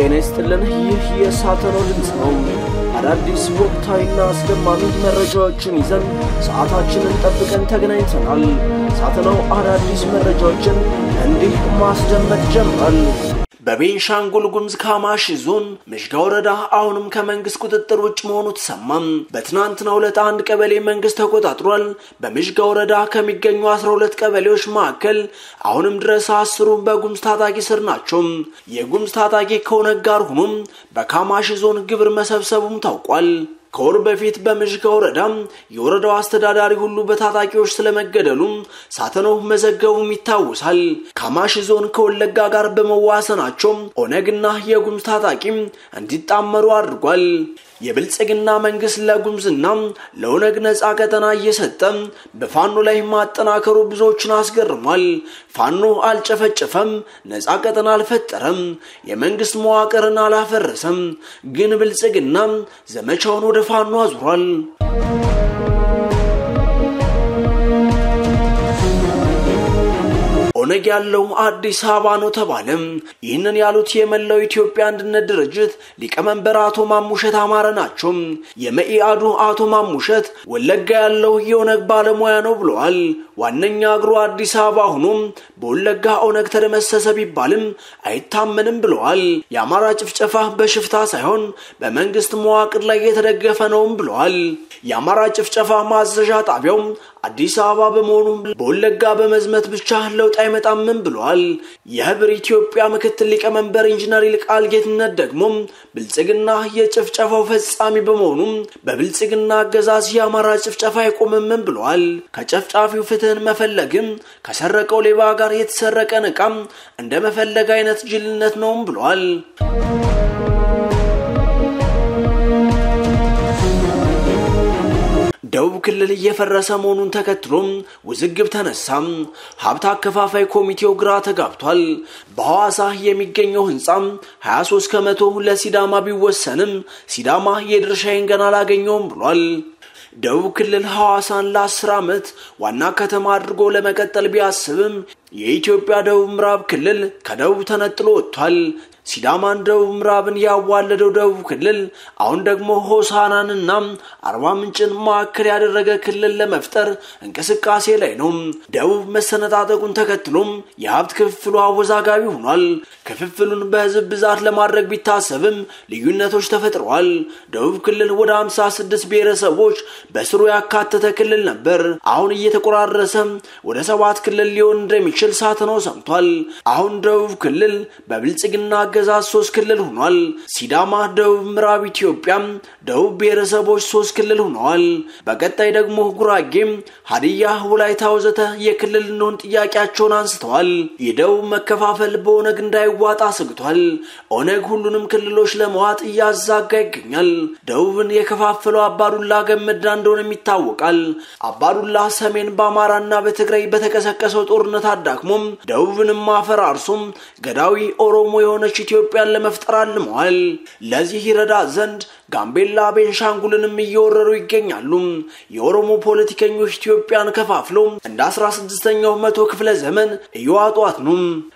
ጤና ይስጥልን። ይህ የሳተናው ድምፅ ነው። አዳዲስ ወቅታዊና አስደማሚ መረጃዎችን ይዘን ሰዓታችንን ጠብቀን ተገናኝተናል። ሳተናው አዳዲስ መረጃዎችን እንዲህ ማስደመጥ ጀምሯል። በቤንሻንጉል ጉሙዝ ካማሺ ዞን ምሽጋ ወረዳ አሁንም ከመንግስት ቁጥጥር ውጭ መሆኑ ተሰማም። በትናንትናው ዕለት አንድ ቀበሌ መንግስት ተቆጣጥሯል። በምሽጋ ወረዳ ከሚገኙ 12 ቀበሌዎች መካከል አሁንም ድረስ አስሩ በጉሙዝ ታጣቂ ስር ናቸው። የጉሙዝ ታጣቂ ከኦነግ ጋር ሆኖም በካማሺ ዞን ግብር መሰብሰቡም ታውቋል። ከወር በፊት በምሽጋ ወረዳ የወረዳው አስተዳዳሪ ሁሉ በታጣቂዎች ስለመገደሉም ሳተናው መዘገቡም ይታወሳል። ካማሺ ዞን ከወለጋ ጋር በመዋሰናቸው ኦነግና የጉሙዝ ታጣቂ እንዲጣመሩ አድርጓል። የብልጽግና መንግስት ለጉሙዝና ለኦነግ ነፃ ቀጠና እየሰጠ በፋኖ ላይ ማጠናከሩ ብዙዎችን አስገርሟል። ፋኖ አልጨፈጨፈም፣ ነፃ ቀጠና አልፈጠረም፣ የመንግስት መዋቅርን አላፈረሰም። ግን ብልጽግና ዘመቻውን ወደ ፋኖ አዙሯል። ኦነግ ያለው አዲስ አበባ ነው ተባለም። ይህንን ያሉት የመላው ኢትዮጵያ አንድነት ድርጅት ሊቀመንበር አቶ ማሙሸት አማረ ናቸው። የመኢአዱ አቶ ማሙሸት ወለጋ ያለው የኦነግ ባለሙያ ነው ብለዋል። ዋነኛ እግሩ አዲስ አበባ ሆኖም በወለጋ ኦነግ ተደመሰሰ ቢባልም አይታመንም ብለዋል። የአማራ ጭፍጨፋ በሽፍታ ሳይሆን በመንግስት መዋቅር ላይ የተደገፈ ነውም ብለዋል። የአማራ ጭፍጨፋ ማዘዣ ጣቢያው አዲስ አበባ በመሆኑ በወለጋ በመዝመት ብቻ ለውጥ አይመጣምም ብለዋል። የህብር ኢትዮጵያ ምክትል ሊቀመንበር ኢንጂነር ይልቃል ጌትነት ደግሞ ብልጽግና የጭፍጨፋው ፈጻሚ በመሆኑም በብልጽግና አገዛዝ የአማራ ጭፍጨፋ አይቆምምም ብለዋል። ከጨፍጫፊው ፍትህን መፈለግም ከሰረቀው ሌባ ጋር የተሰረቀን ዕቃም እንደ መፈለግ አይነት ጅልነት ነውም ብለዋል። ደቡብ ክልል እየፈረሰ መሆኑን ተከትሎም ውዝግብ ተነሳም። ሀብት አከፋፋይ ኮሚቴው ግራ ተጋብቷል። በሐዋሳ የሚገኘው ህንፃም 23 ከመቶ ለሲዳማ ቢወሰንም ሲዳማ የድርሻዬን ገና አላገኘውም ብሏል። ደቡብ ክልል ሐዋሳን ለአስር ዓመት ዋና ከተማ አድርጎ ለመቀጠል ቢያስብም የኢትዮጵያ ደቡብ ምዕራብ ክልል ከደቡብ ተነጥሎ ወጥቷል። ሲዳማን ደቡብ ምዕራብን ያዋለደው ደቡብ ክልል አሁን ደግሞ ሆሳናንና አርባ ምንጭን ማዕከል ያደረገ ክልል ለመፍጠር እንቅስቃሴ ላይ ነው። ደቡብ መሰነጣጠቁን ተከትሎም የሀብት ክፍፍሉ አወዛጋቢ ሆኗል። ክፍፍሉን በህዝብ ብዛት ለማድረግ ቢታሰብም ልዩነቶች ተፈጥረዋል። ደቡብ ክልል ወደ 56 ብሔረሰቦች በስሩ ያካተተ ክልል ነበር። አሁን እየተቆራረሰ ወደ ሰባት ክልል ሊሆን እንደሚችል ሳትነው ሰምቷል። አሁን ደቡብ ክልል በብልጽግና አገዛዝ ሶስት ክልል ሆኗል። ሲዳማ፣ ደቡብ ምዕራብ ኢትዮጵያ ደቡብ ብሔረሰቦች ሶስት ክልል ሆነዋል። በቀጣይ ደግሞ ጉራጌም፣ ሀዲያ፣ ወላይታ ወዘተ የክልል እንሆን ጥያቄያቸውን አንስተዋል። የደቡብ መከፋፈል በኦነግ እንዳይዋጣ አስግቷል። ኦነግ ሁሉንም ክልሎች ለመዋጥ እያዛጋ ይገኛል። ደቡብን የከፋፈለው አባዱላ ገመዳ እንደሆነም ይታወቃል። አባዱላ ሰሜን በአማራና በትግራይ በተቀሰቀሰው ጦርነት አዳክሞም ደቡብንም አፈራርሶም ገዳዊ ኦሮሞ የሆነች ኢትዮጵያን ለመፍጠር አልመዋል። ለዚህ ይረዳ ዘንድ ጋምቤላ፣ ቤንሻንጉልንም እየወረሩ ይገኛሉ። የኦሮሞ ፖለቲከኞች ኢትዮጵያን ከፋፍለው እንደ 16ኛው መቶ ክፍለ ዘመን እየዋጧት ነው።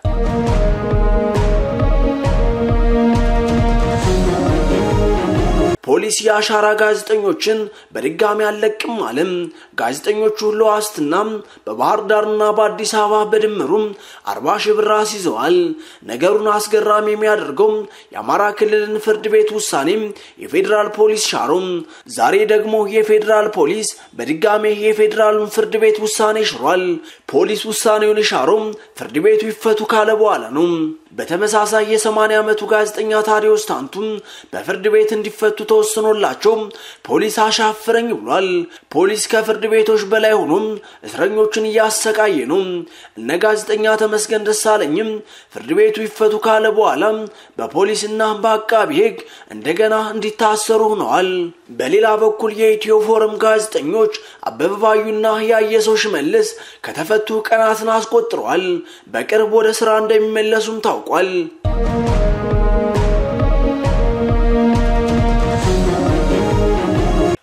ፖሊስ የአሻራ ጋዜጠኞችን በድጋሚ አለቅም አለም። ጋዜጠኞቹ ለዋስትና በባህር ዳርና በአዲስ አበባ በድምሩም አርባ ሺህ ብር አስይዘዋል። ነገሩን አስገራሚ የሚያደርገው የአማራ ክልልን ፍርድ ቤት ውሳኔም የፌዴራል ፖሊስ ሻሮም። ዛሬ ደግሞ የፌዴራል ፖሊስ በድጋሜ የፌዴራሉን ፍርድ ቤት ውሳኔ ሽሯል። ፖሊስ ውሳኔውን የሻሮም ፍርድ ቤቱ ይፈቱ ካለ በኋላ ነው። በተመሳሳይ የ80 ዓመቱ ጋዜጠኛ ታዲዮስ ታንቱም በፍርድ ቤት እንዲፈቱ ተወስኖላቸው ፖሊስ አሻፍረኝ ብሏል። ፖሊስ ከፍርድ ቤቶች በላይ ሆኖም እስረኞችን እያሰቃየ ነው። እነ ጋዜጠኛ ተመስገን ደሳለኝም ፍርድ ቤቱ ይፈቱ ካለ በኋላ በፖሊስና በአቃቢ ሕግ እንደገና እንዲታሰሩ ሆነዋል። በሌላ በኩል የኢትዮ ፎረም ጋዜጠኞች አበበ ባዩና ያየሰው ሽመልስ ከተፈቱ ቀናትን አስቆጥረዋል። በቅርብ ወደ ስራ እንደሚመለሱም ታውቋል።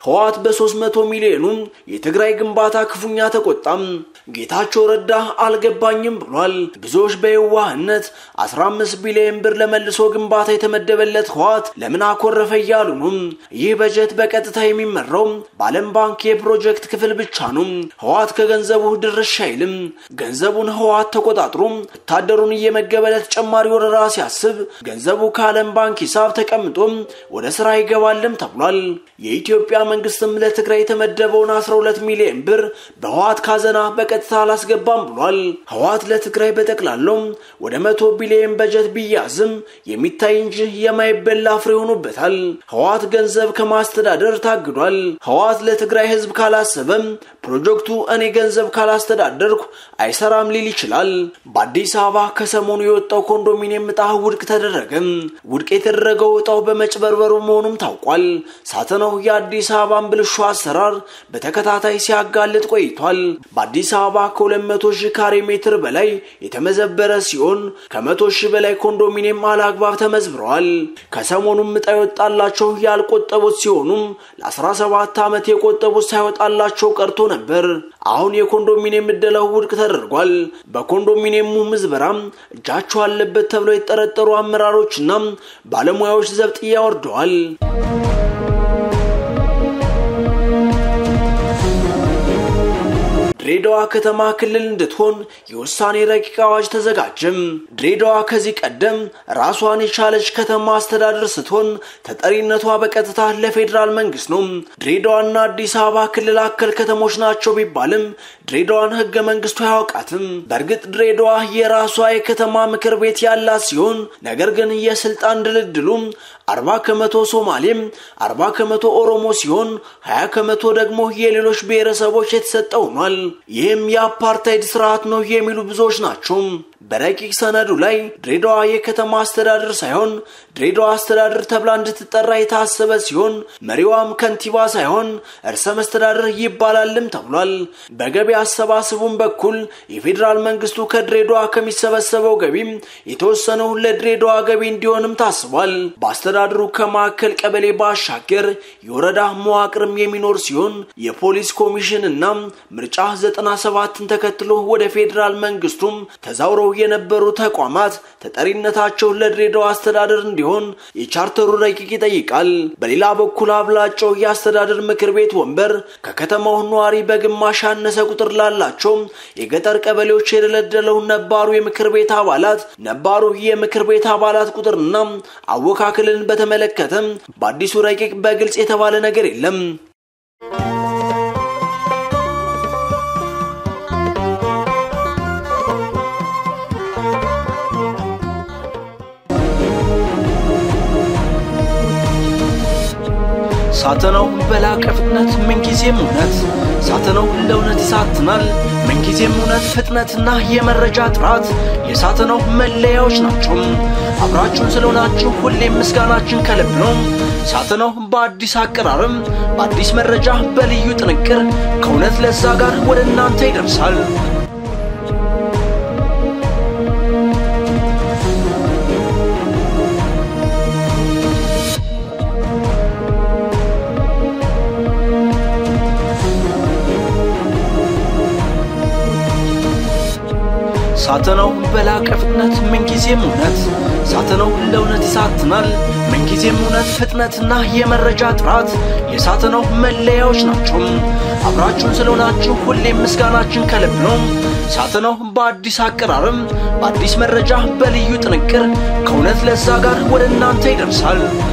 ህወሓት በ300 ሚሊዮኑ የትግራይ ግንባታ ክፉኛ ተቆጣም። ጌታቸው ረዳ አልገባኝም ብሏል። ብዙዎች በየዋህነት 15 ቢሊዮን ብር ለመልሶ ግንባታ የተመደበለት ህወሓት ለምን አኮረፈ እያሉ ነው። ይህ በጀት በቀጥታ የሚመራው በዓለም ባንክ የፕሮጀክት ክፍል ብቻ ነው። ህወሓት ከገንዘቡ ድርሻ አይልም። ገንዘቡን ህወሓት ተቆጣጥሮ ወታደሩን እየመገበ ለተጨማሪ ወረራ ሲያስብ ገንዘቡ ከዓለም ባንክ ሂሳብ ተቀምጦ ወደ ስራ ይገባልም ተብሏል። የኢትዮጵያ መንግስትም ለትግራይ የተመደበውን 12 ሚሊዮን ብር በህወሓት ካዘና በቀጥታ አላስገባም ብሏል። ህወሓት ለትግራይ በጠቅላላው ወደ መቶ ቢሊዮን በጀት ቢያዝም የሚታይ እንጂ የማይበላ ፍሬ ሆኖበታል። ህወሓት ገንዘብ ከማስተዳደር ታግዷል። ህወሓት ለትግራይ ህዝብ ካላሰበም ፕሮጀክቱ እኔ ገንዘብ ካላስተዳደርኩ አይሰራም ሊል ይችላል። በአዲስ አበባ ከሰሞኑ የወጣው ኮንዶሚኒየም እጣ ውድቅ ተደረገም። ውድቅ የተደረገው እጣው በመጭበርበሩ መሆኑም ታውቋል። ሳተናው የአዲስ አበባን ብልሹ አሰራር በተከታታይ ሲያጋልጥ ቆይቷል። በአዲስ አበባ ከ200 ሺህ ካሬ ሜትር በላይ የተመዘበረ ሲሆን ከ100 ሺህ በላይ ኮንዶሚኒየም አላግባብ ተመዝብረዋል። ከሰሞኑም እጣ የወጣላቸው ያልቆጠቡት ሲሆኑም ለ17 ዓመት የቆጠቡት ሳይወጣላቸው ቀርቶ ነበር። አሁን የኮንዶሚኒየም እደላው ውድቅ ተደርጓል። በኮንዶሚኒየሙ ምዝበራም እጃቸው አለበት ተብለው የተጠረጠሩ አመራሮችና ባለሙያዎች ዘብጥያ ወርደዋል። ድሬዳዋ ከተማ ክልል እንድትሆን የውሳኔ ረቂቅ አዋጅ ተዘጋጀም። ድሬዳዋ ከዚህ ቀደም ራሷን የቻለች ከተማ አስተዳደር ስትሆን ተጠሪነቷ በቀጥታ ለፌዴራል መንግስት ነው። ድሬዳዋና አዲስ አበባ ክልል አከል ከተሞች ናቸው ቢባልም ድሬዳዋን ህገ መንግስቱ አያውቃትም። በእርግጥ ድሬዳዋ የራሷ የከተማ ምክር ቤት ያላት ሲሆን ነገር ግን የስልጣን ድልድሉም አርባ ከመቶ ሶማሌም አርባ ከመቶ ኦሮሞ ሲሆን ሀያ ከመቶ ደግሞ የሌሎች ብሔረሰቦች የተሰጠ ሆኗል። ይህም የአፓርታይድ ስርዓት ነው የሚሉ ብዙዎች ናቸው። በረቂቅ ሰነዱ ላይ ድሬዳዋ የከተማ አስተዳደር ሳይሆን ድሬዳዋ አስተዳደር ተብላ እንድትጠራ የታሰበ ሲሆን መሪዋም ከንቲባ ሳይሆን እርሰ መስተዳደር ይባላልም ተብሏል። በገቢ አሰባሰቡም በኩል የፌዴራል መንግስቱ ከድሬዳዋ ከሚሰበሰበው ገቢም የተወሰነው ለድሬዳዋ ገቢ እንዲሆንም ታስቧል። በአስተዳደሩ ከማዕከል ቀበሌ ባሻገር የወረዳ መዋቅርም የሚኖር ሲሆን የፖሊስ ኮሚሽን እና ምርጫ 97ን ተከትሎ ወደ ፌዴራል መንግስቱም ተዛውረው የነበሩ ተቋማት ተጠሪነታቸው ለድሬዳዋ አስተዳደር እንዲሆን የቻርተሩ ረቂቅ ይጠይቃል። በሌላ በኩል አብላጫው የአስተዳደር ምክር ቤት ወንበር ከከተማው ነዋሪ በግማሽ ያነሰ ቁጥር ላላቸው የገጠር ቀበሌዎች የደለደለው ነባሩ የምክር ቤት አባላት ነባሩ የምክር ቤት አባላት ቁጥርና አወካክልን በተመለከተ በአዲሱ ረቂቅ በግልጽ የተባለ ነገር የለም። ሳተናው በላቀ ፍጥነት ምንጊዜም እውነት ሳተናው ለእውነት ይሳትናል። ምንጊዜም እውነት፣ ፍጥነትና የመረጃ ጥራት የሳተናው መለያዎች ናቸው። አብራችሁን ስለሆናችሁ ሁሌም ምስጋናችን ከልብ ነው። ሳተናው በአዲስ አቀራረም፣ በአዲስ መረጃ፣ በልዩ ጥንቅር ከእውነት ለዛ ጋር ወደ እናንተ ይደርሳል። ሳተናው በላቀ ፍጥነት ምንጊዜም እውነት ሳተናው ለእውነት ይሳትናል። ምንጊዜም እውነት፣ ፍጥነትና የመረጃ ጥራት የሳተናው መለያዎች ናቸው። አብራችሁን ስለሆናችሁ ሁሌም ምስጋናችን ከልብ ነው። ሳተናው በአዲስ አቀራረም፣ በአዲስ መረጃ፣ በልዩ ጥንቅር ከእውነት ለዛ ጋር ወደ እናንተ ይደርሳል።